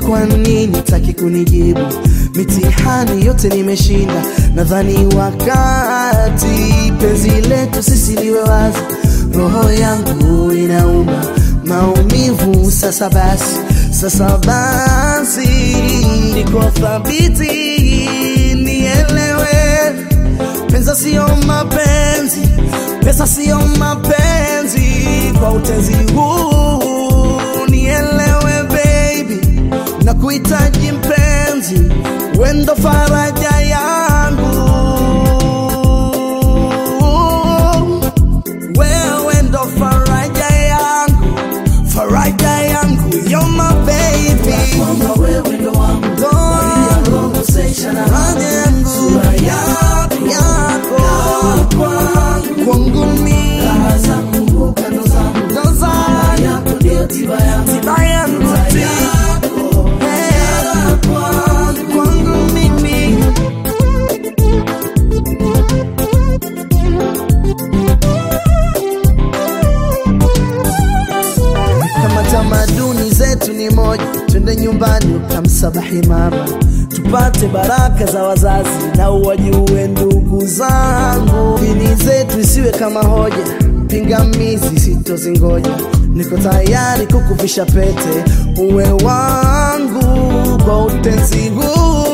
kwa nini taki kunijibu? Mitihani yote nimeshinda, nadhani wakati penzi letu sisi liwe wazi. Roho yangu inauma maumivu, sasa basi, sasa basi, niko thabiti, nielewe Pesa sio mapenzi, pesa sio mapenzi. Kwa utenzi huu nielewe baby, na kuhitaji mpenzi, wendo faraja yangu, wewe ndo faraja yangu, faraja yangu, you're my baby, wewe ndo wangu ndo roho seshana faraja yangu, yako yako kwangu mimi raha zangu kando zangu ndo zangu yako ndio tiba yangu tiba yangu ti Eh, kwangu mimi kama tamaduni zetu ni moja, twende nyumbani ukamsabahi mama, tupate baraka za wazazi na uwajue ndugu zangu. Dini zetu isiwe kama hoja, pingamizi sitozingoja. Niko tayari kukuvisha pete, uwe wangu kwa utenzi huu